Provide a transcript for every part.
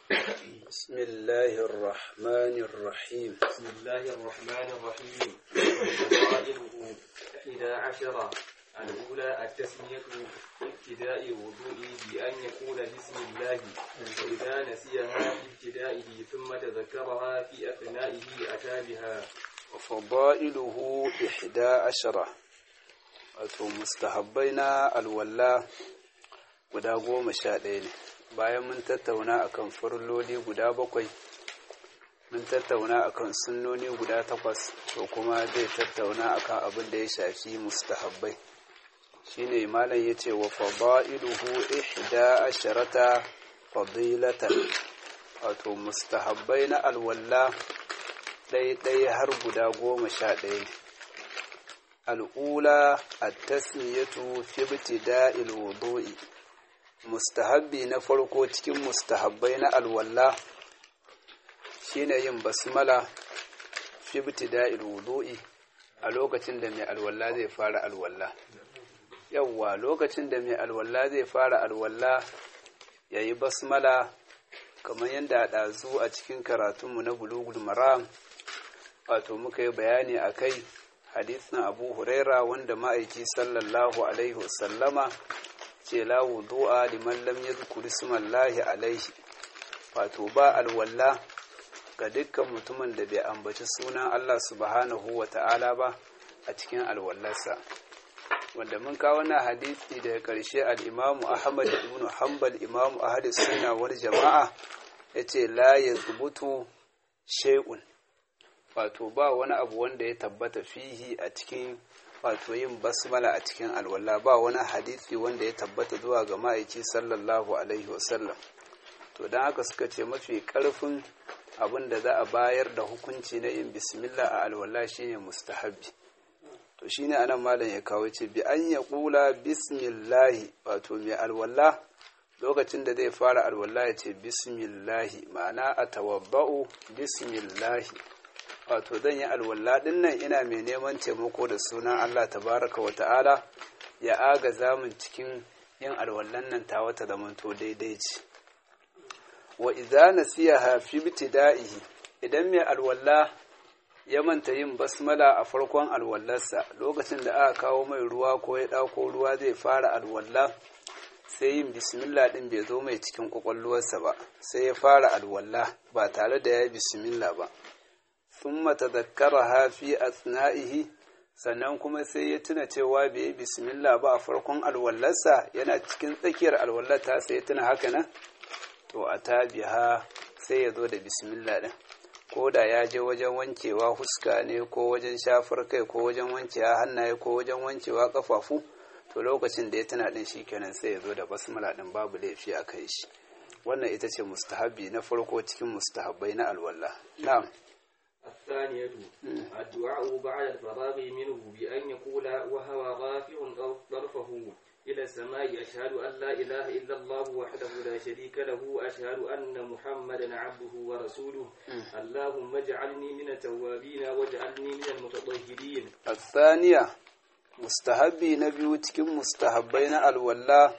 بسم الله الرحمن الرحيم بسم الله الرحمن الرحيم فضائله إحدى عشرة الأولى التسمية في ابتداء الوضوء بأن يقول بسم الله وإذا نسيها في ابتدائه ثم تذكرها في أثنائه أتى بها وفضائله إحدى عشرة wato mustahabbai na alwalla guda goma sha ɗaya ne bayan mun tattauna akan farloli guda bakwai mun tattauna akan sunnoni guda takwas to kuma zai tattauna akan abin da ya shafi mustahabbai shine malam yace wa fadailuhu ihda asharata fadilatan wato mustahabbai na alwalla ɗaya har guda goma sha ɗaya ne al'ula a tasmiyatu fi ibtida'il wudu'i mustahabbi na farko cikin mustahabbai na alwalla shine yin basmala fi ibtida'il wudu'i a lokacin da mai alwalla zai fara alwalla yawwa lokacin da mai alwalla zai fara alwalla yayi basmala kamar yadda ɗazu a cikin karatunmu na bulugul maram wato muka yi bayani a kai hadisin abu huraira wanda ma'aiki sallallahu alaihi wasallama ce la wudu'a liman lam yadhkur ismallahi alaihi wato ba alwalla ga dukkan mutumin da bai ambaci sunan Allah subhanahu wa ta'ala ba a cikin alwallarsa wanda mun kawo na hadisi daga ƙarshe al-imamu ahmad ibn hanbal imamu ahli sunna wal jama'a yace la yazbutu shay'un wato ba wani abu wanda ya tabbata fihi a cikin wato yin basmala a cikin alwala ba wani hadisi wanda ya tabbata zuwa ga ma'aiki sallallahu alaihi wasallam to don haka suka ce mafi karfin abin da za a bayar da hukunci na yin bismillah a alwala shine mustahabbi to shine anan malam ya kawo ce bi an ya kula bismillahi wato mai alwala lokacin da zai fara alwala ya ce bismillahi ma'ana a tawabba'u bismillahi wato zan yi alwala din nan ina mai neman taimako da sunan Allah tabaraka wa ta'ala ya aga zamun cikin yin alwallan nan ta wata zamanto daidai ce wa idza nasiyaha fi ibtida'ihi idan mai alwalla ya manta yin basmala a farkon alwallarsa lokacin da aka kawo mai ruwa ko ya dauko ruwa zai fara alwalla sai yin bismillah din bai zo mai cikin kwakwalwarsa ba sai ya fara alwalla ba tare da ya yi bismillah ba thumma tadhakkaraha fi asna'ihi sannan kuma sai ya tuna cewa bai yi bismillah ba a farkon alwallarsa yana cikin tsakiyar alwallata sai ya tuna haka nan to a tabiha sai ya zo da bismillah din ko da ya je wajen wankewa huska ne ko wajen shafar kai ko wajen wankewa hannaye ko wajen wankewa kafafu to lokacin da ya tuna din kenan sai ya zo da basmala din babu laifi a kai shi wannan ita ce mustahabi na farko cikin mustahabbai na alwala na'am الثانية الدعاء بعد الفراغ منه بأن يقول وهو رافع طرفه إلى السماء أشهد أن لا إله إلا الله وحده لا شريك له أشهد أن محمدا عبده ورسوله اللهم اجعلني من التوابين واجعلني من المتطهرين الثانية مستحبي نبي تكن مستحبين الولا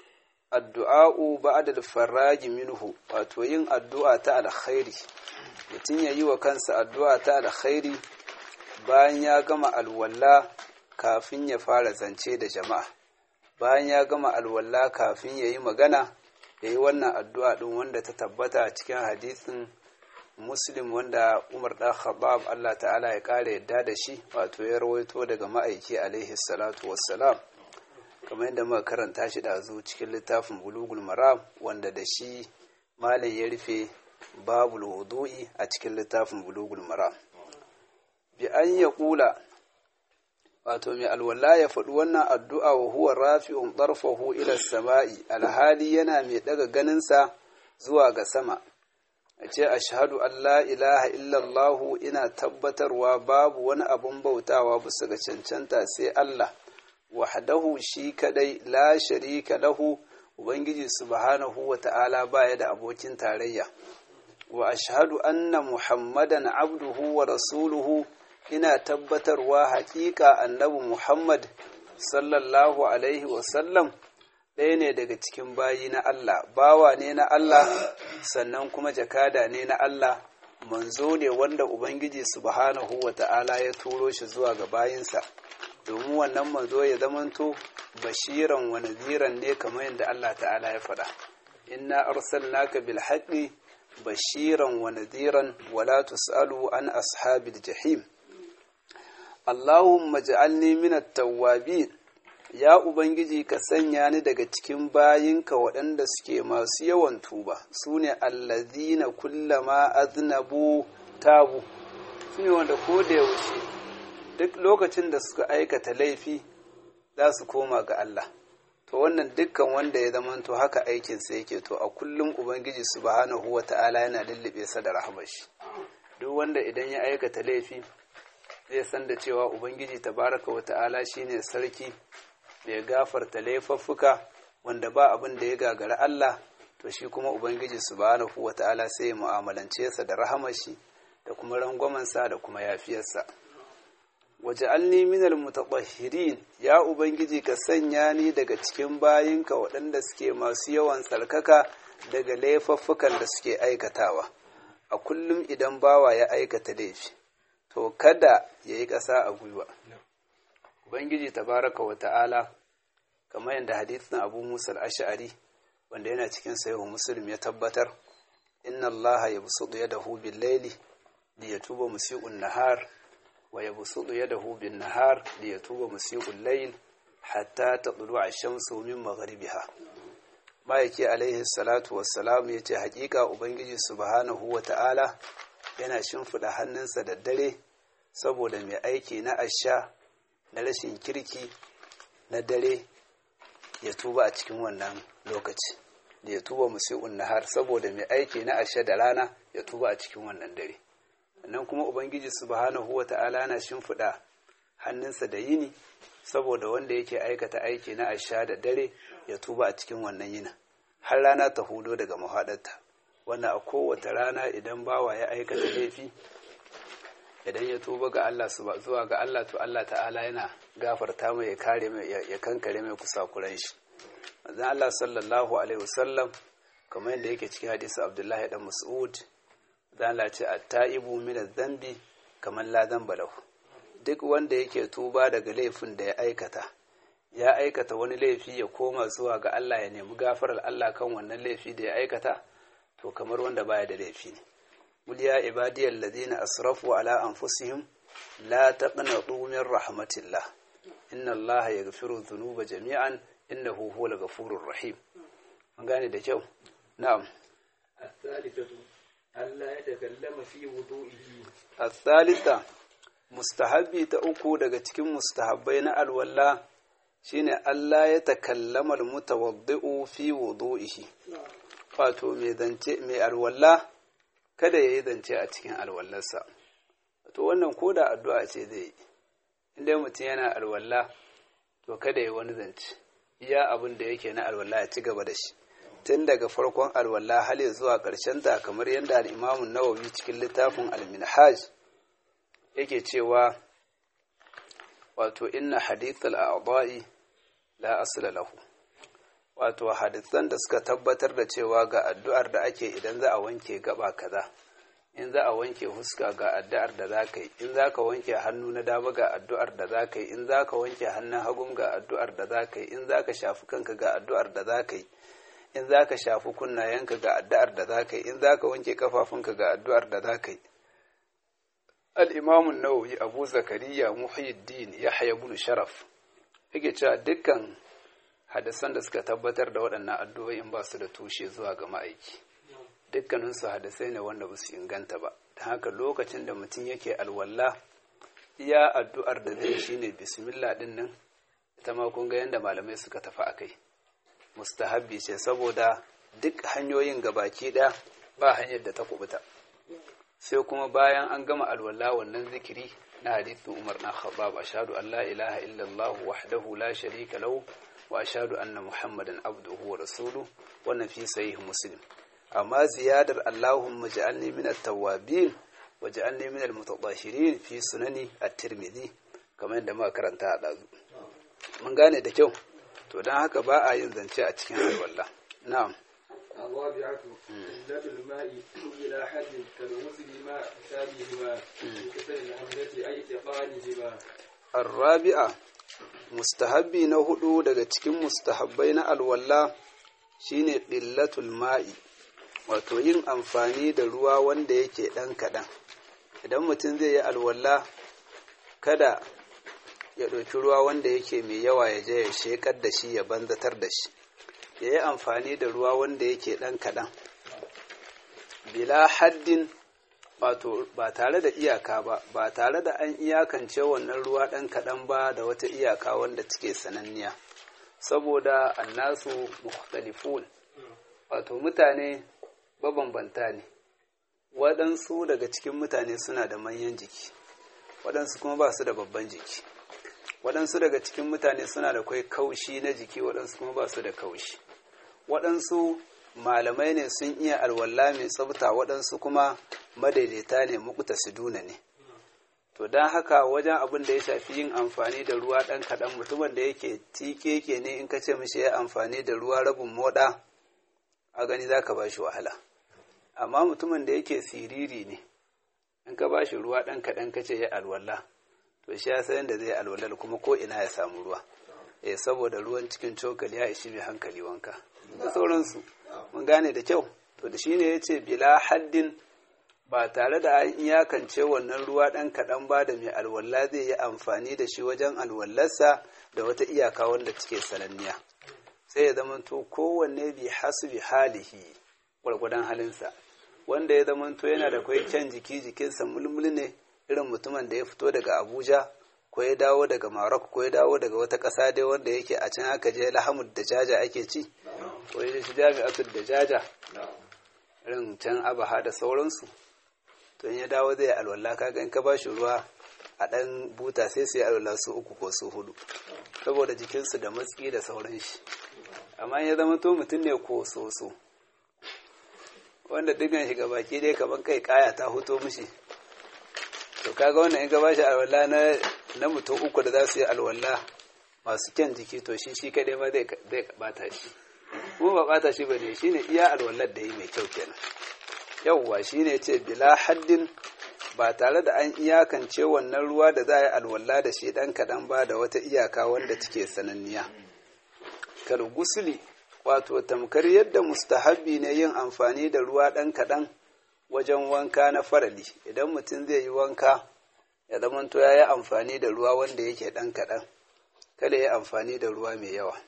الدعاء بعد الفراج منه وتوين الدعاء على خير mutum ya yi wa kansa addu'a ta alkhairi bayan ya gama alwala kafin ya fara zance da jama'a bayan ya gama alwala kafin ya yi magana ya yi wannan addu'a ɗin wanda ta tabbata a cikin hadisin muslim wanda umar ɗan khattab Allah ta'ala ya ƙara yadda da shi wato ya rawaito daga ma'aiki alaihi salatu wassalam kamar yadda muka karanta shi ɗazu cikin littafin bulugul maram wanda da shi malam ya rufe babul wudu'i a cikin littafin bulugul maram bi an ya kula wato mai alwala ya faɗi wannan addu'a wa huwa rafi'un ɗarfahu ila sama'i alhali yana mai ɗaga ganinsa zuwa ga sama a ce ashhadu an la ilaha illallahu ina tabbatarwa babu wani abun bautawa bisa ga cancanta sai Allah wahdahu shi kadai la sharika lahu ubangiji subhanahu wa ta'ala baya da abokin tarayya wa ashhadu anna muhammadan abduhu wa rasuluhu ina tabbatarwa haƙiƙa annabi muhammad sallallahu alaihi wasallam ɗaya ne daga cikin bayi na Allah bawa ne na Allah sannan kuma jakada ne na Allah manzo ne wanda ubangiji subhanahu wata'ala ya turo shi zuwa ga bayinsa domin wannan manzo ya zamanto bashiran wa nadhiran ne kamar yadda Allah ta'ala ya faɗa inna arsalnaka bil haqqi bashiran wa nadhiran wa la tusalu an ashabil jahim Allahumma ja'alni minat tawwabin ya ubangiji ka sanya ni daga cikin bayinka waɗanda suke masu yawan tuba sune allazina kullama aznabu tabu sune wanda ko da yaushe duk lokacin da suka aikata laifi za su koma ga Allah to wannan dukkan wanda ya zamanto haka aikinsa yake to a kullum ubangiji subhanahu wata'ala yana lullube sa da rahmar shi duk wanda idan ya aikata laifi zai san da cewa ubangiji tabaraka wata'ala shine sarki mai gafarta laifuffuka wanda ba abin da ya gagara Allah to shi kuma ubangiji subhanahu wata'ala sai ya mu'amalance sa da rahamar shi da kuma rangwamansa da kuma yafiyarsa waj'alni minal mutatahhirin ya ubangiji ka sanya ni daga cikin bayinka waɗanda suke masu yawan tsarkaka daga laifuffukan da suke aikatawa a kullum idan bawa ya aikata laifi to kada ya yi ƙasa a gwiwa ubangiji tabaraka wa ta'ala kamar yadda hadithin abu musa al-ash'ari wanda yana cikin sahihu muslim ya tabbatar inna allaha yabsutu yadahu bil-layli liyatuba musii'un nahar ويبسط يده بالنهار ليتوب مسيء الليل حتى تطلع الشمس من مغربها ما yake alaihi salatu wassalam yace hakika ubangiji subhanahu wata'ala yana shimfida hannunsa da dare saboda mai aiki na asha na rashin kirki na dare ya tuba a cikin wannan lokaci da ya tuba musi'un nahar saboda mai aiki na asha da rana ya tuba a cikin wannan dare nan kuma ubangiji subhanahu wata'ala na shimfiɗa hannunsa da yini saboda wanda yake aikata aiki na asha da dare ya tuba a cikin wannan yinin har rana ta hudo daga mahaɗarta wanda a kowace rana idan bawa ya aikata laifi idan ya tuba ga Allah zuwa ga Allah to Allah ta'ala yana gafarta mai ya kare mai ya kankare mai kusakuran shi manzon Allah sallallahu alaihi wasallam kamar yadda yake cikin hadisi Abdullahi dan Mas'ud zala ce a ta'ibu mina zambi kamar la zamba lahu duk wanda yake tuba daga laifin da ya aikata ya aikata wani laifi ya koma zuwa ga Allah ya nemi gafarar Allah kan wannan laifi da ya aikata to kamar wanda baya da laifi ne qul ya ibadiyal ladina asrafu ala anfusihim la taqnatu min rahmatillah inna Allah yaghfiru dhunuba jami'an innahu huwal ghafurur rahim an gane da kyau na'am الثالثة ألا يتكلم في وضوئه الثالثة mustahabbi ta uku daga cikin mustahabbai na alwala shine Allah ya takallama almutawaddi'u fi wudu'ihi wato mai zance mai alwala kada yayi zance a cikin alwallarsa to wannan koda addu'a ce zai yi inda mutum yana alwala to kada yayi wani zance iya abin da yake na alwala ya ci gaba da shi tun daga farkon alwala hali zuwa ƙarshen ta kamar yadda al'imamun nawawi cikin littafin al-minhaj yake cewa wato inna hadith al-a'dha'i la asla lahu wato hadisan da suka tabbatar da cewa ga addu'ar da ake idan za a wanke gaba kaza in za a wanke huska ga addu'ar da za ka yi in za ka wanke hannu na dama ga addu'ar da za ka yi in za ka wanke hannun hagun ga addu'ar da za ka yi in za ka shafi kanka ga addu'ar da za ka yi in za ka shafi kunnayenka ga addu'ar da za ka yi in za ka wanke kafafunka ga addu'ar da za ka yi al'imamun nawawi abu zakariya muhyiddin ya haya bunu sharaf yake cewa dukkan hadisan da suka tabbatar da waɗannan addu'o'in ba su da tushe zuwa ga ma'aiki dukkaninsu hadisai ne wanda ba su inganta ba da haka lokacin da mutum yake alwala iya addu'ar da zai shine bismillah din nan ita ma kun ga yadda malamai suka tafi a kai mustahabbi ce saboda duk hanyoyin gabaki ɗaya ba hanyar da ta kubuta sai kuma bayan an gama alwala wannan zikiri na hadithin umar na khattab ashhadu an la ilaha illallah wahdahu la sharika lahu wa ashhadu anna muhammadan abduhu wa rasuluhu wannan fi sahih muslim amma ziyadar allahumma ja'alni min at-tawwabin wa ja'alni min al-mutatahhirin fi sunani at-tirmidhi kamar yadda muka karanta a dazu mun gane da kyau to don haka ba a yin zance a cikin alwala na'am الرابعة قلة الماء إلى حد كالغسل مع حسابهما بكسر الهمزة أي اتقانهما الرابعة mustahabbi na hudu daga cikin mustahabbai na alwala shine qillatul ma'i wato yin amfani da ruwa wanda yake ɗan kaɗan idan mutum zai yi alwala kada ya ɗauki ruwa wanda yake mai yawa ya je ya shekar da shi ya banzatar da shi ya yi amfani da ruwa wanda yake ɗan kaɗan bila haddin wato ba tare da iyaka ba ba tare da an iyakance wannan ruwa ɗan kaɗan ba da wata iyaka wanda take sananniya saboda annasu mukhtalifun wato mutane mabambanta ne waɗansu daga cikin mutane suna da manyan jiki waɗansu kuma ba su da babban jiki waɗansu daga cikin mutane suna da kwai kaushi na jiki waɗansu kuma ba su da kaushi waɗansu malamai ne sun iya alwala mai tsafta waɗansu kuma madaidaita ne mukuta siduna ne to don haka wajen abin da ya shafi yin amfani da ruwa ɗan kaɗan mutumin da yake tikeke ne in ka ce mishi ya amfani da ruwa rabin moɗa a gani za ka ba shi wahala amma mutumin da yake siriri ne in ka ba shi ruwa ɗan kaɗan ka ce ya alwala to shi ya sayan da zai alwalar kuma ko ina ya samu ruwa eh saboda ruwan cikin cokali ya ishi mai hankali wanka da sauransu mun gane da kyau to da shine ya ce bila haddin ba tare da an iyakance wannan ruwa ɗan kaɗan ba da mai alwala zai yi amfani da shi wajen alwallarsa da wata iyaka wanda take sananniya sai ya zamanto kowanne bi hasu bi halihi gwargwadon halinsa wanda ya zamanto yana da kwai kyan jiki jikinsa mulmul ne irin mutumin da ya fito daga abuja ko ya dawo daga marok ko ya dawo daga wata ƙasa dai wanda yake a can aka je lahamud da jaja ake ci ko ya shi jami'atul da jaja irin can abaha da sauransu to in ya dawo zai alwala kaga in ka ba shi ruwa a ɗan buta sai su yi alwala su uku ko su hudu saboda jikinsu da matsi da sauran shi amma ya zama to mutum ne ko soso wanda digan shi baki dai kaman kai kaya ta huto mishi to kaga wannan in ka ba shi alwala na na mutum uku da za su yi alwala masu kyan jiki to shi shi kadai ma zai bata shi kuma ba bata shi bane shine iya alwallar da yi mai kyau kenan yauwa shine ce bila haddin ba tare da an iyakance wannan ruwa da za a yi alwala da shi dan kaɗan ba da wata iyaka wanda take sananniya kal gusuli wato tamkar yadda mustahabbi ne yin amfani da ruwa ɗan kaɗan wajen wanka na farali idan mutum zai yi wanka ya zamanto ya yi amfani da ruwa wanda yake ɗan kaɗan kada ya yi amfani da ruwa mai yawa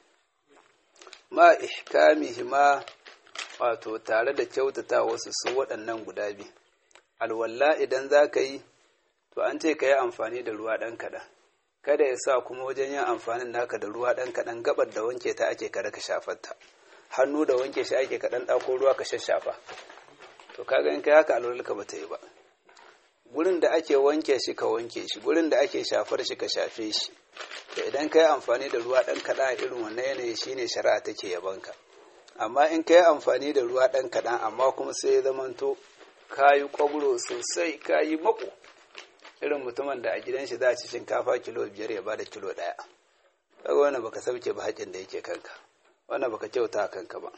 ma ihkamihi ma wato tare da kyautata wasu su waɗannan guda biyu alwalla idan za ka yi to an ce ka yi amfani da ruwa ɗan kaɗan kada ya sa kuma wajen yin amfanin naka da ruwa ɗan kaɗan gabar da wanke ta ake kada ka shafarta hannu da wanke shi ake kaɗan ɗako ruwa ka shashafa to kaga in kai haka alwalarka ba ta yi ba gurin da ake wanke shi ka wanke shi gurin da ake shafar shi ka shafe shi to idan ka yi amfani da ruwa ɗan kaɗan a irin wannan yanayi shine shari'a take yabanka amma in ka yi amfani da ruwa ɗan kaɗan amma kuma sai ya zamanto ka yi ƙwabro sosai ka yi mako irin mutumin da a gidan shi za a ci shinkafa kilo biyar ya bada kilo ɗaya kaga wannan baka sauke ba haƙin da yake kanka wannan baka kyauta kanka ba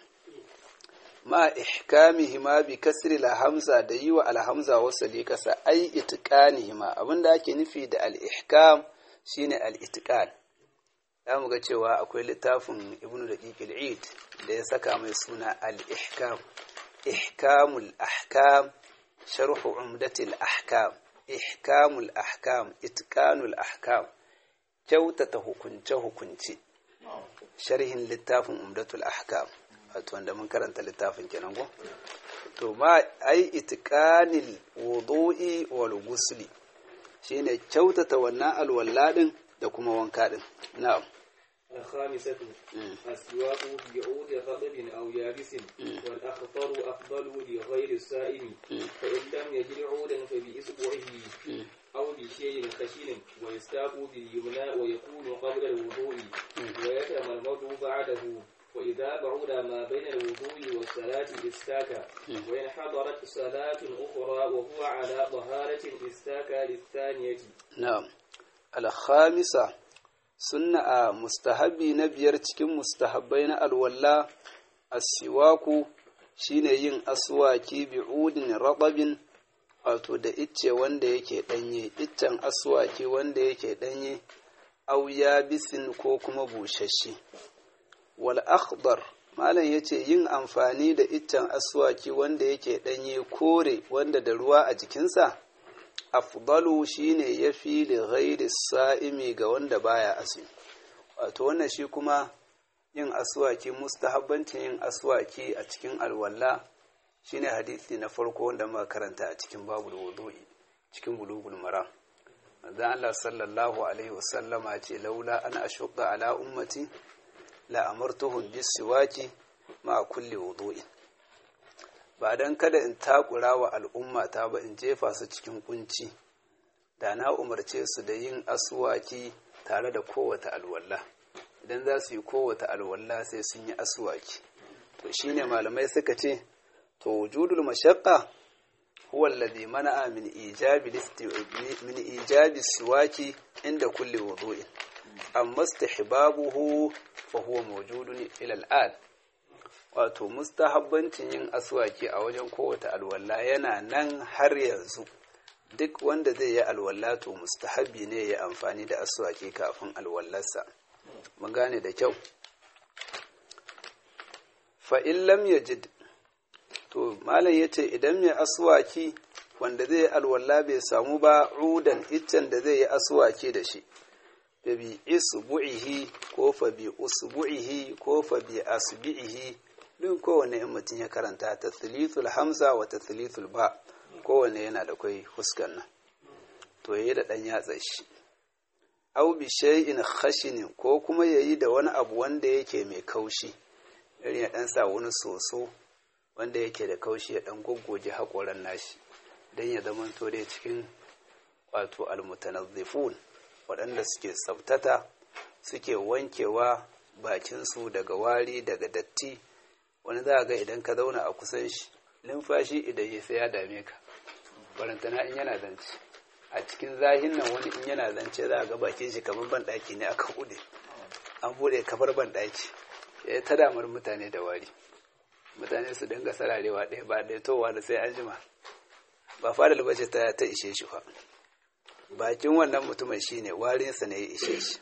ma ihkamihi ma bi kasri la hamza da yi wa alhamza wasali kasa ai itqanihi ma abinda ake nufi da al ihkam shine al itqan za mu ga cewa akwai littafin ibnu daqiq al eid da ya saka mai suna al ihkam ihkamul ahkam sharh umdatil ahkam ihkamul ahkam itqanul ahkam kyautata hukunce hukunce sharhin littafin umdatul ahkam wato wanda mun karanta littafin kenan ko to ma ai itqanil wudu'i wal ghusli shine kyautata wannan alwalladin da kuma wanka din na'am الخامسة السواق بعود رطب أو يابس والأخطر أفضل لغير السائم فإن لم يجد عودا فبإصبعه أو بشيء خشن ويستاق باليمنى ويكون قبل الوضوء ويتمرمد بعده وإذا بعد ما بين الوضوء والصلاة استاك وإن حضرت صلاة أخرى وهو على طهارة استاك للثانية نعم الخامسة sunna a mustahabi na biyar cikin mustahabbai na alwalla asiwaku shine yin aswaki bi'udin raɗabin wato da icce wanda yake ɗanye iccen aswaki wanda yake ɗanye au bisin ko kuma bushashe wal akhdar malam yace yin amfani da iccen aswaki wanda yake ɗanye kore wanda da ruwa a jikinsa afdalu shine yafi li ghairi sa'imi ga wanda baya azumi wato wannan shi kuma yin aswaki mustahabbancin yin aswaki a cikin alwala shine hadisi na farko wanda muka karanta a cikin babul wudu'i cikin bulugul maram manzon Allah sallallahu alaihi wasallama ce laula an ashqa ala ummati la amartuhum bis siwaki ma kulli wudu'in ba dan kada in takura wa al'umma ta ba in jefa su cikin kunci da na umarce su da yin aswaki tare da kowace alwala idan za su yi kowace alwala sai sun yi aswaki to shine malamai suka ce to wujudul mashaqqa huwa alladhi mana'a min ijabi min ijabi siwaki inda kulli wudu'in amma istihbabuhu fa huwa mawjudun ila al'ad wato mustahabbancin yin aswaki a wajen kowace alwala yana nan har yanzu duk wanda zai yi alwala to mustahabbi ne ya amfani da aswaki kafin alwallarsa mun gane da kyau fa in lam yajid to malam yace idan mai aswaki wanda zai yi alwala bai samu ba udan iccen da zai yi aswaki da shi fa bi isbu'ihi ko fa bi usbu'ihi ko fa bi asbi'ihi duk kowane in mutum ya karanta tathlithul hamza wa tathlithul ba kowane yana da kai huskan nan to yayi da dan yatsa shi aw bi shay'in khashin ko kuma yayi da wani abu wanda yake mai kaushi irin ya dan sa wani soso wanda yake da kaushi ya dan goggoje hakoran nashi dan ya zama to dai cikin wato almutanazzifun waɗanda suke tsabtata suke wankewa bakinsu daga wari daga datti wani za ga idan ka zauna a kusan shi numfashi idan ya sai ya dame ka barantana in yana zance a cikin zahin nan wani in yana zance za ga bakin shi kamar banɗaki ne aka buɗe an buɗe kafar banɗaki ya ta damar mutane da wari mutane su dinga sararewa ɗaya ba ɗaya towa da sai an jima ba fadal bace ta ta ishe shi fa bakin wannan mutumin shine warinsa ne ya ishe shi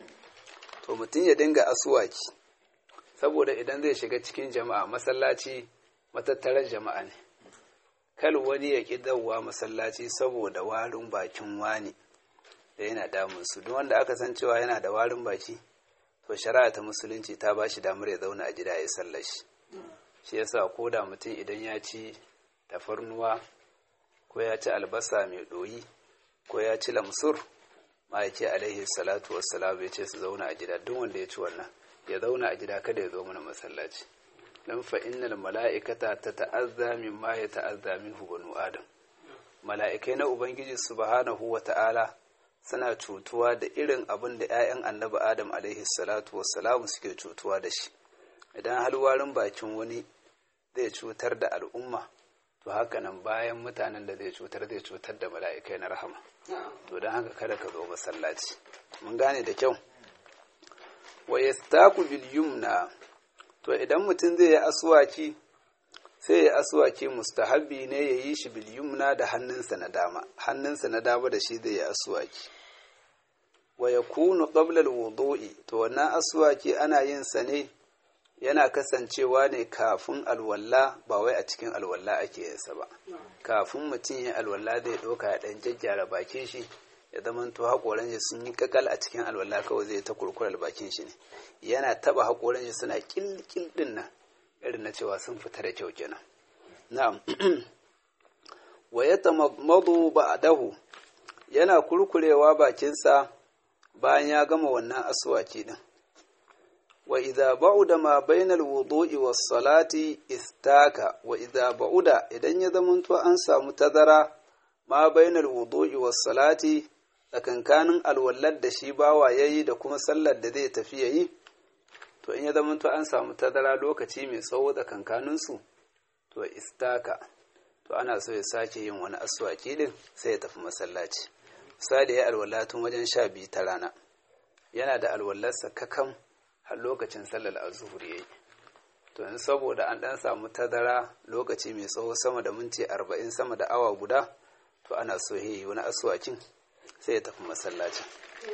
to mutum ya dinga asuwaki saboda idan zai shiga cikin jama'a masallaci matattarar jama'a ne kal wani ya ƙi dawowa masallaci saboda warin bakin wani da yana damun su duk wanda aka san cewa yana da warin baki to shari'a ta musulunci ta ba shi damar ya zauna a gida ya sallar shi shi yasa ko da mutum idan ya ci tafarnuwa ko ya ci albasa mai ɗoyi ko ya ci lamsur ma ya ce alaihi salatu wassalam ya ce su zauna a gida duk wanda ya ci wannan ya zauna a gida kada ya zo mana masallaci dan fa innal mala'ikata tata'azza mimma ya ta'azza minhu banu adam mala'ikai na ubangiji subhanahu wa ta'ala suna cutuwa da irin abin da 'ya'yan annabi adam alaihi salatu wassalam suke cutuwa da shi idan halwarin bakin wani zai cutar da al'umma to haka nan bayan mutanen da zai cutar zai cutar da mala'ikai na rahama to don haka kada ka zo masallaci mun gane da kyau wa yastaku bil yumna to idan mutum zai yi aswaki sai ya aswaki mustahabbi ne ya yi shi bil yumna da hannunsa na dama hannunsa na dama da shi zai yi aswaki wa yakunu qabla al wudu'i to wannan aswaki ana yin sa ne yana kasancewa ne kafin alwalla ba wai a cikin alwalla ake yinsa ba kafin mutum ya alwalla zai ɗauka ya ɗan jajjara bakin shi ya zama to haƙoran shi sun yi kakal a cikin alwalla kawai zai ta kurkurar bakin shi ne yana taɓa haƙoran shi suna ƙilƙil ɗin nan irin na cewa sun fita da kyau kenan na'am wa ya tamadu ba'dahu yana kurkurewa bakinsa bayan ya gama wannan aswaki din wa idza ba'uda ma bainal wudu'i was salati istaka wa idza ba'uda idan ya zamanto an samu tazara ma bainal wudu'i was salati tsakankanin alwallar da shi bawa yayi da kuma sallar da zai tafi yayi to in ya zamanto an samu tazara lokaci mai tsawo tsakankanin su to istaka to ana so ya sake yin wani aswaki din sai ya tafi masallaci misali ya alwala tun wajen sha biyu ta rana yana da alwallarsa kakam har lokacin sallar azuhur yayi to in saboda an dan samu tazara lokaci mai tsawo sama da minti arba'in sama da awa guda to ana so yi wani aswakin sai ya tafi masallacin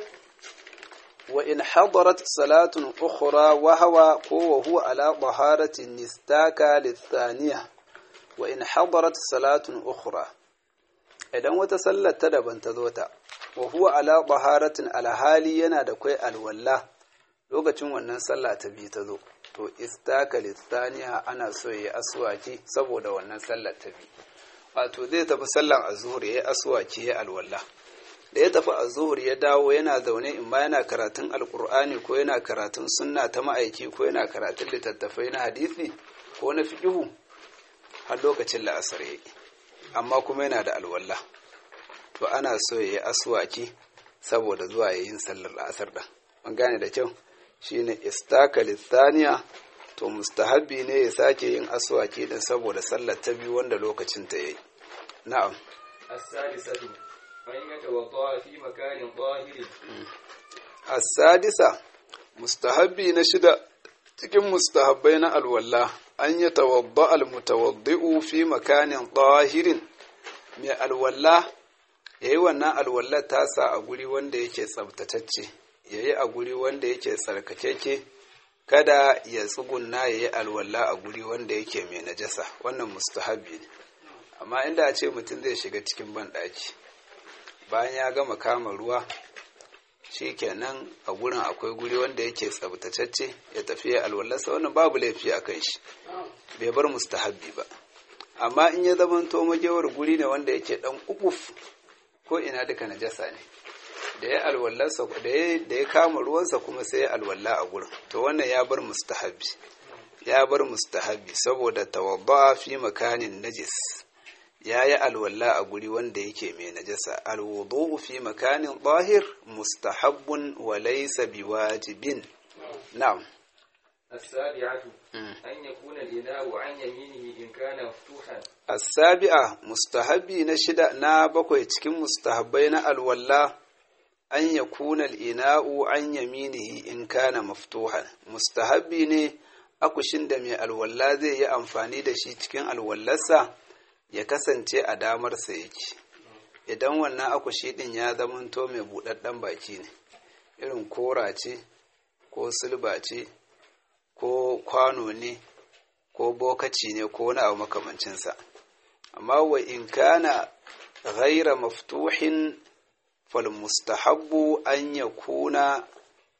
wa in hadarat salatun ukhra wa hawa ko wa huwa ala taharatin nistaka lithaniya wa in hadarat salatun ukhra idan wata sallar ta daban ta zo ta wa huwa ala taharatin alhali yana da kai alwalla lokacin wannan sallah ta bi ta zo to istaka lithaniya ana so yayi aswaki saboda wannan sallar ta bi wato zai tafi sallan azhur yayi aswaki yayi alwalla da ya tafi azhur ya dawo yana zaune in ma yana karatun alkur'ani ko yana karatun sunna ta ma'aiki ko yana karatun littattafai na hadisi ko na fiqhu har lokacin la'asar yayi amma kuma yana da alwalla to ana so yayi aswaki saboda zuwa yayin sallar la'asar da an gane da kyau shine istaka lithaniya to mustahabbi ne ya sake yin aswaki din saboda sallar ta biyu wanda lokacin ta yayi na'am السادسة أن يتوضأ في مكان طاهر as-sadisa mustahabbi na shida cikin mustahabbai na alwalla an yi tawadda al-mutawaddi'u fi makanin tahirin mai alwalla yayi wannan alwallar tasa a guri wanda yake tsabtatacce yayi a guri wanda yake tsarkakeke kada ya tsugunna yayi alwalla a guri wanda yake mai najasa wannan mustahabbi ne amma inda a ce mutum zai shiga cikin banɗaki bayan ya gama kama ruwa shi kenan a gurin akwai guri wanda yake tsabtatacce ya tafi ya alwallarsa wannan babu laifi a kan shi bai bar mustahabbi ba amma in ya zama to magewar guri ne wanda yake dan ukuf ko ina duka najasa ne da ya alwallarsa da ya da ya kama ruwansa kuma sai ya alwalla a gurin to wannan ya bar mustahabbi ya bar mustahabbi saboda tawadda fi makanin najis ya yi alwala a guri wanda yake mai najasa alwudu fi makanin zahir mustahabbun wa laysa biwajibin na'am السابعة أن يكون الإناء عن يمينه إن كان مفتوحا as-sabi'a mustahabbi na shida na bakwai cikin mustahabbai na alwala an yakuna al-ina'u an yaminihi in kana maftuhan mustahabbi ne akushin da mai alwala zai yi amfani da shi cikin alwallarsa ya kasance a damarsa yake idan wannan akushi din ya zamanto mai buɗaɗɗen baki ne irin kora ce ko silba ce ko kwano ne ko bokaci ne ko wani abu makamancinsa amma wa in kana ghaira maftuhin fal mustahabbu an ya kuna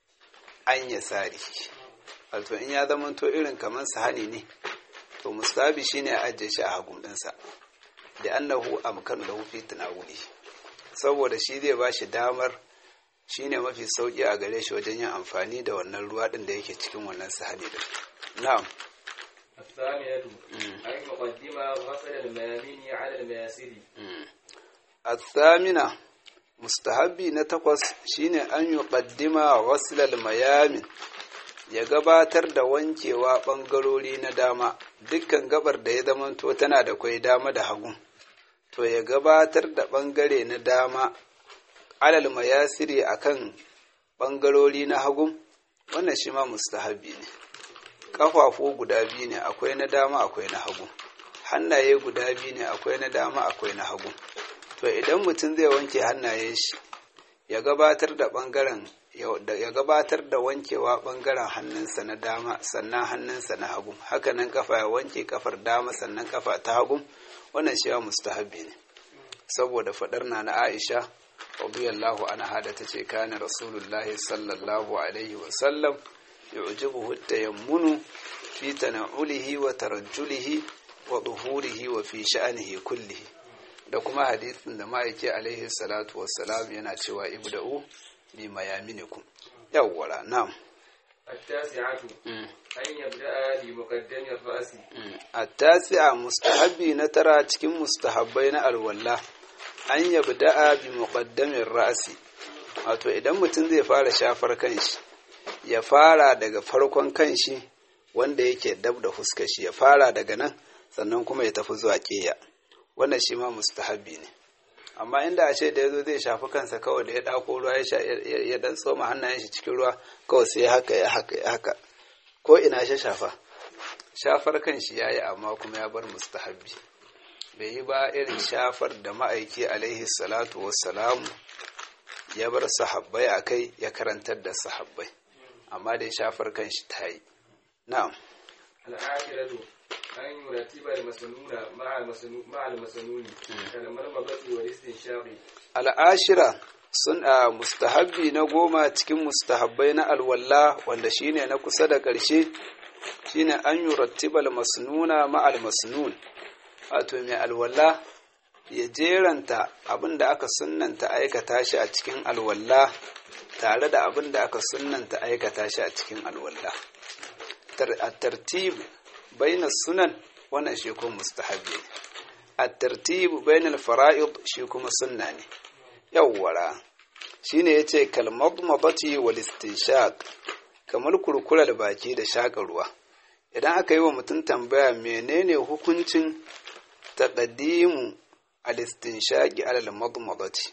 an ya sari wato in ya zamanto irin kamar sahani ne to mustahabi shine a ajiye shi a hagun ɗinsa da annahu amkanu lahu fi tanawuli saboda shi zai ba shi damar shine mafi sauki a gare shi wajen yin amfani da wannan ruwa din da yake cikin wannan sahani din na'am الثامنة أن يقدم غسل الميامين على المياسر الثامنة mustahabbi na takwas shine an yi ƙaddima wasilal mayamin ya gabatar da wankewa ɓangarori na dama dukkan gabar da ya zamanto tana da kwai dama da hagu to ya gabatar da ɓangare na dama alal mayasiri akan ɓangarori na hagu wannan shi ma mustahabbi ne ƙafafu guda biyu ne akwai na dama akwai na hagu hannaye guda biyu ne akwai na dama akwai na hagu to idan mutum zai wanke hannayen shi ya gabatar da ɓangaren ya gabatar da wankewa ɓangaren hannunsa na dama sannan hannunsa na hagu hakanan kafa ya wanke kafar dama sannan kafa ta hagu wannan shi ya mustahabi ne saboda faɗar na na aisha radiyallahu anha da tace kana rasulullahi sallallahu alaihi wa sallam yu'jibuhu tayammunu fi tana'ulihi wa tarajjulihi wa duhurihi wa fi sha'anihi kullihi da kuma hadisin da ma'aiki alaihi salatu wassalam yana cewa ibda'u bi mayaminikum yawwara na'am التاسعة أن يبدأ بمقدم الرأس التاسعة مستحبي نترى cikin mustahabbai na alwala an yabda'a bi muqaddamin ra'si wato idan mutum zai fara shafar kanshi ya fara daga farkon kanshi wanda yake dab da fuskar shi ya fara daga nan sannan kuma ya tafi zuwa ƙeya wannan shi ma mustahabbi ne amma inda a ce da ya zo zai shafi kansa kawai da ya ɗako ruwa ya dan tsoma hannayen shi cikin ruwa kawai sai haka ya haka ya haka ko ina shi shafa shafar kan shi yayi amma kuma ya bar mustahabbi bai yi ba irin shafar da ma'aiki alaihi salatu wassalamu ya bar sahabbai a kai ya karantar da sahabbai amma dai shafar kan shi ta yi na'am al'akiratu an yuratiba al-masnuna ma'a al-masnuni kalmar mabati wa listin shaqi al'ashira sun a mustahabbi na goma cikin mustahabbai na alwalla wanda shine na kusa da ƙarshe shine an yurattiba al-masnuna ma'a al-masnun wato mai alwalla ya jeranta abin da aka sunnanta aikata shi a cikin alwalla tare da abin da aka sunnanta aikata shi a cikin alwalla a tartib bainas sunan wannan shi kuma mustahabi ne a tartib bainal fara'id shi kuma sunna ne yawwara shine yace kalmadmadati wal istinshaq kamar kurkurar baki da shaka ruwa idan aka yi wa mutum tambaya menene hukuncin taqdimu al-istinshaqi ala al-madmadati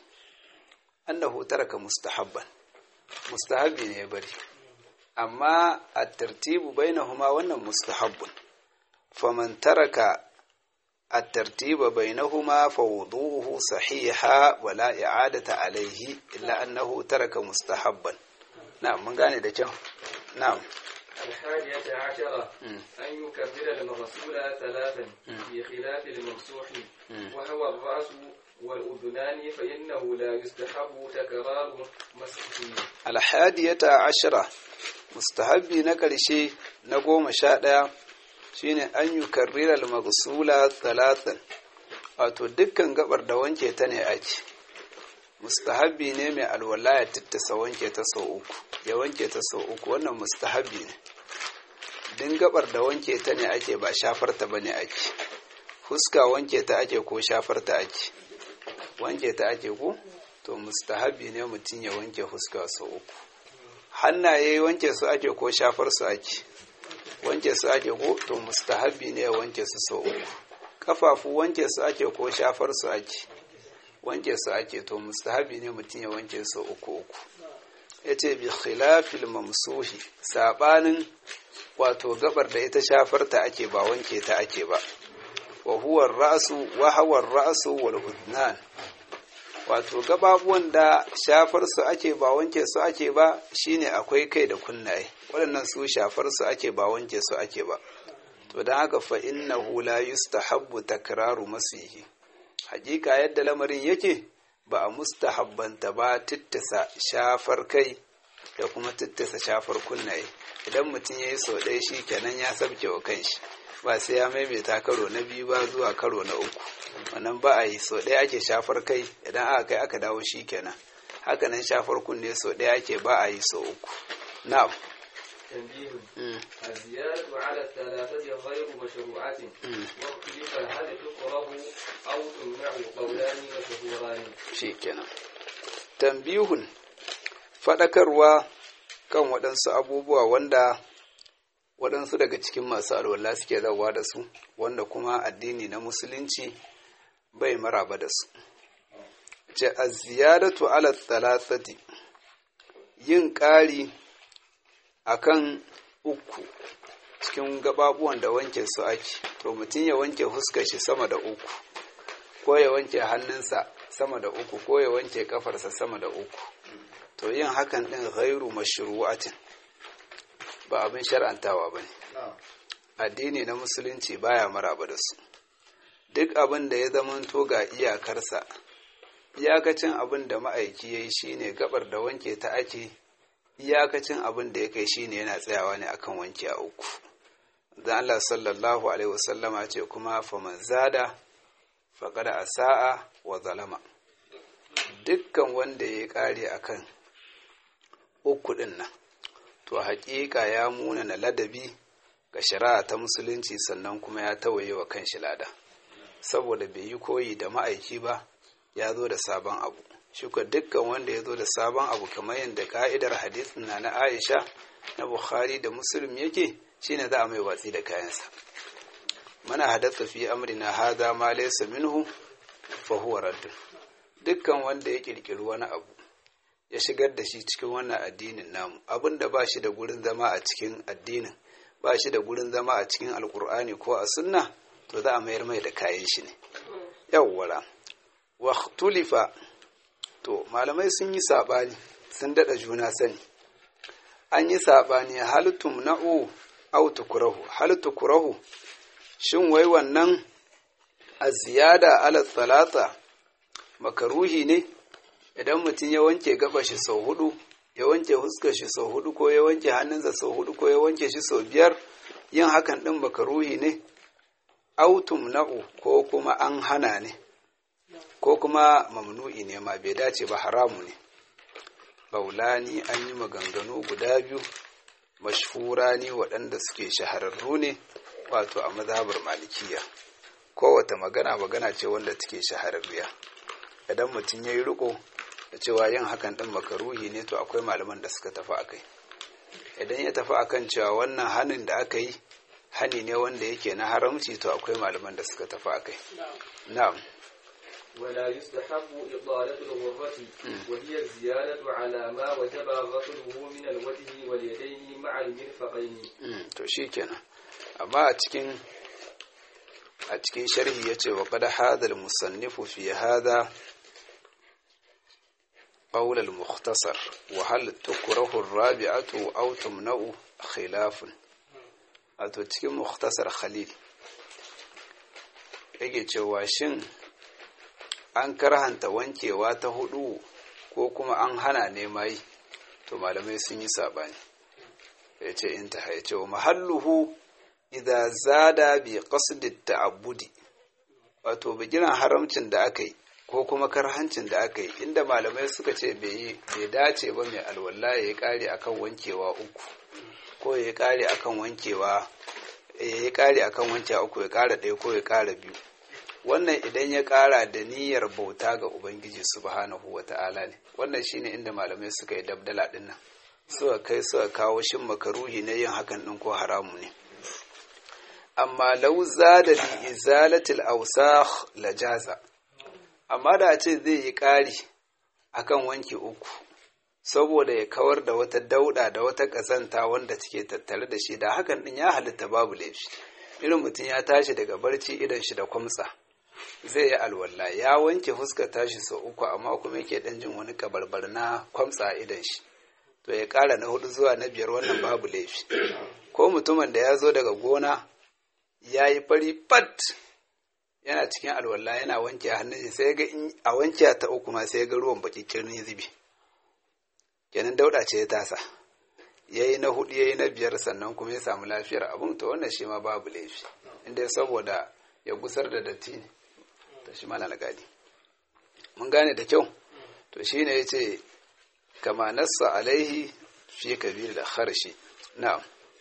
annahu taraka mustahabban mustahabbi ne ya bari amma at-tartibu bainahuma wannan mustahabbun faman taraka الترتيب بينهما فوضوه صحيحا ولا إعادة عليه إلا أنه ترك مستحبا نعم من قال ده نعم الحادية عشرة أن يكبر المغسول ثلاثا بخلاف الممسوح وهو الرأس والأذنان فإنه لا يستحب تكرار مسحه الحادية عشرة mustahabbi na ƙarshe na goma sha ɗaya shine an yi karrirar magsula talatan wato dukkan gabar da wanke ta ne ake mustahabbi ne mai alwala ya tittasa wanke ta sau uku ya wanke ta sau uku wannan mustahabbi ne din gabar da wanke ta ne ake ba shafar ta bane ake fuska wanke ta ake ko shafar ta ake wanke ta ake ko to mustahabbi ne mutum ya wanke fuska sau uku hannaye wanke su ake ko shafar su ake wanke su ake ko to mustahabbi ne ya wanke su sau uku kafafu wanke su ake ko shafar su ake wanke su ake to mustahabbi ne mutum ya wanke su uku uku yace bi khilafil mamsuhi sabanin wato gabar da ita shafar ta ake ba wanke ta ake ba wa huwa ar-ra'su wa huwa ar-ra'su wal udnan wato gababuwan da shafar su ake ba wanke su ake ba shine akwai kai da kunnaye waɗannan su shafar su ake ba wanke su ake ba to don haka fa innahu la yustahabbu takraru masihi hakika yadda lamarin yake ba a mustahabbanta ba tittasa shafar kai da kuma tittasa shafar kunnaye idan mutum ya yi sau ɗaya shi kenan ya sabke wa kanshi ba sai ya maimaita karo na biyu ba zuwa karo na uku wannan ba a yi sau ɗaya ake shafar kai idan aka kai aka dawo shi kenan hakanan shafar kunne sau ɗaya ake ba a yi sau uku na'am تنبيه الزيادة على الثلاثة غير مشروعة واختلف هل تكره أو تمنع قولان مشهوران shikenan tambihun faɗakarwa kan waɗansu abubuwa wanda waɗansu daga cikin masu alwala suke zawa da su wanda kuma addini na musulunci bai maraba da su ce a ziyadatu ala thalathati yin ƙari akan uku cikin gababuwan da wanke su ake to mutum ya wanke huskar shi sama da uku ko ya wanke hannunsa sama da uku ko ya wanke kafarsa sama da uku to yin hakan din ghairu mashru'atin ba abin shar'antawa bane addini na musulunci baya maraba da su duk abin da ya zamanto ga iyakarsa iyakacin abin da ma'aiki yayi shine gabar da wanke ta ake iyakacin abin da ya kai shine yana tsayawa ne akan wanke a uku dan Allah sallallahu alaihi wasallama ce kuma faman zada faqada asaa wa zalama dukkan wanda ya kare akan uku din nan to haƙiƙa ya muna na ladabi ga shari'a ta musulunci sannan kuma ya tawaye wa kanshi lada saboda bai yi koyi da ma'aiki ba ya zo da sabon abu shuka dukkan wanda ya zo da sabon abu kamar yadda ka'idar hadisin na na aisha na bukhari da muslim yake shine za a mai watsi da kayansa mana hadatha fi amrina hadha ma laysa minhu fa huwa radd dukkan wanda ya kirkiri wani abu ya shigar da shi cikin wannan addinin namu abin da ba shi da gurin zama a cikin addinin ba shi da gurin zama a cikin alkur'ani ko a sunna to za a mayar mai da kayan shi ne yawwara wa tulifa to malamai sun yi saɓani sun daɗa juna sani an yi saɓani halittum na'u au tukurahu hal tukurahu shin wai wannan a ziyada ala talata makaruhi ne idan mutum ya wanke gaba shi sau hudu ya wanke huskar shi sau hudu ko ya wanke hannunsa sau hudu ko ya wanke shi sau biyar yin hakan ɗin makaruhi ne autum na'u ko kuma an hana ne ko kuma mamnu'i ne ma bai dace ba haramu ne baulani an yi maganganu guda biyu mashhura ne waɗanda suke shahararru ne wato a mazhabar malikiya kowata magana magana ce wanda take shahararriya idan mutum ya yi riko da cewa yin hakan ɗin makaruhi ne to akwai malaman da suka tafi akai idan ya tafi akan cewa wannan hannun da aka yi hani ne wanda yake na haramci to akwai malaman da suka tafi akai na'am ولا يستحب إطالة الغرة وهي الزيادة على ما وجب غسله من الوجه واليدين مع المرفقين to shikenan amma a cikin a cikin sharhi yace wa qad hadha al-musannifu fi hadha قول المختصر وهل تكره الرابعة أو تمنع خلاف wato cikin mukhtasar khalil yake cewa shin an karhanta wankewa ta hudu ko kuma an hana ne mai to malamai sun yi sabani ya ce in ta haice wa mahalluhu idza zada bi qasdi ta'abbudi wato bigiran haramcin da aka yi ko kuma karhancin da aka yi inda malamai suka ce bai dace ba mai alwala ya yi kare akan wankewa uku ko ya yi kare akan wankewa ya yi kare akan wankewa uku ya kara ɗaya ko ya kara biyu wannan idan ya kara da niyyar bauta ga ubangiji subhanahu wata'ala ne wannan shine inda malamai suka yi dabdala din nan suka kai suka kawo shin makaruhi na yin hakan din ko haramu ne amma lau zada li izalatil awsakh lajaza amma da a ce zai yi ƙari akan wanke uku saboda ya kawar da wata dauda da wata ƙazanta wanda take tattare da shi da hakan din ya halitta babu laifi irin mutum ya tashi daga barci idan shi da kwamtsa zai yi alwala ya wanke fuskar tashi sau uku amma kuma yake dan jin wani kabarbar na kwamtsa idan shi to ya ƙara na hudu zuwa na biyar wannan babu laifi ko mutumin da ya zo daga gona ya yi fari fat yana cikin alwala yana wanke hannun shi sai ga a wanke ta uku ma sai ga ruwan baki kirni zubi kenan dauda ce ya tasa yayi na hudu yayi na biyar sannan kuma ya samu lafiyar abun to wannan shi ma babu laifi inda saboda ya gusar da datti ne to shi ma na gadi mun gane da kyau to shine yace kama nassa alaihi fi kabir da kharshi na'am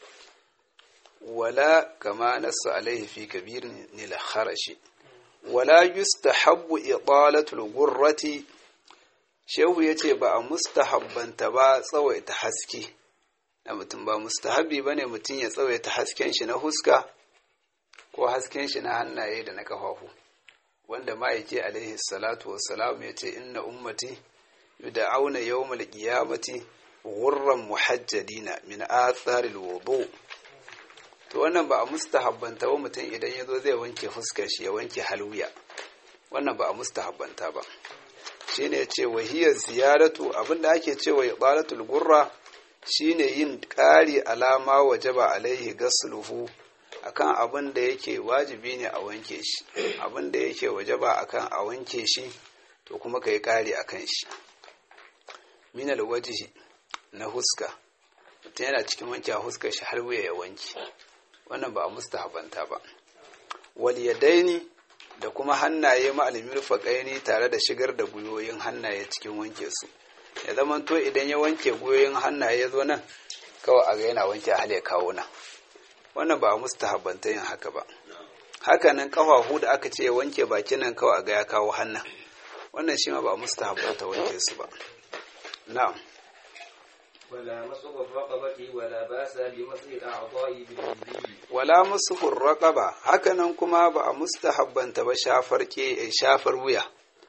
wala kama nassa alaihi fi kabir ni la kharashi wala yustahabbu idalatul gurrati shehu yace ba a mustahabbanta ba tsawaita haske na mutum ba mustahabi bane mutum ya tsawaita hasken shi na huska ko hasken shi na hannaye da na kafafu wanda ma'aiki alaihi salatu wassalam ya ce inna ummati yud'auna yawmal qiyamati ghurran muhajjadina min athari alwudu to wannan ba a mustahabbanta ba mutum idan ya zo zai wanke fuskar shi ya wanke halwiya wannan ba a mustahabbanta ba shine ya ce wahiyar ziyaratu abinda ake cewa ibadatul gurra shine yin ƙari alama wajaba alaihi gasluhu akan abin da yake wajibi ne a wanke shi abin da yake wajaba akan a wanke shi to kuma ka yi ƙari akan shi minal wajihi na huska mutum yana cikin wanke a huskar shi har wuya ya wanke wannan ba a mustahabanta ba wal yadaini da kuma hannaye ma'alimin faƙaini tare da shigar da gwiwoyin hannaye cikin wanke su ya zama to idan ya wanke gwiwoyin hannaye ya zo nan kawai a ga yana wanke hal ya kawo nan wannan ba a mustahabbanta yin haka ba haka nan kafafu da aka ce wanke bakin nan kawai a ga ya kawo hannun wannan shi ma ba a mustahabbanta wanke su ba na'am ولا مسح الرقبة ولا بأس بمسح الأعضاء باليدين wala musuhur raqaba haka nan kuma ba a mustahabbanta ba shafar ke shafar wuya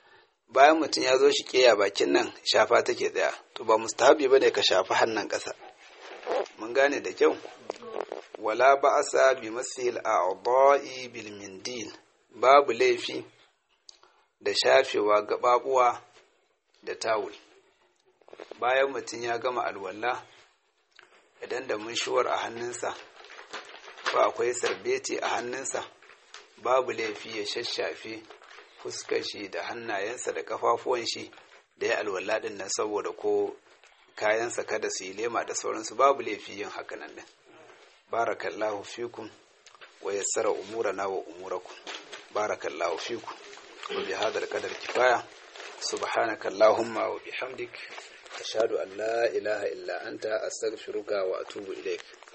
bayan mutum ya zo shi keya bakin nan shafa take tsaya to ba mustahabi bane ka shafi hannun ƙasa mun gane da kyau wala ba'asa bi masil a'dha'i bil mindil babu laifi da shafewa gababuwa da tawul bayan mutum ya gama alwala idan da munshuwar a hannunsa ko akwai sarbeti a hannunsa babu laifi ya shashafe fuskar shi da hannayensa da kafafuwan shi da ya alwala din nan saboda ko kayansa kada su yi lema da sauransu babu laifi yin haka nan din barakallahu fikum wa yassara umurana wa umurakum barakallahu fikum wa bi hadal qadar kifaya subhanaka allahumma wa bihamdik ashhadu an la ilaha illa anta astaghfiruka wa atubu ilaik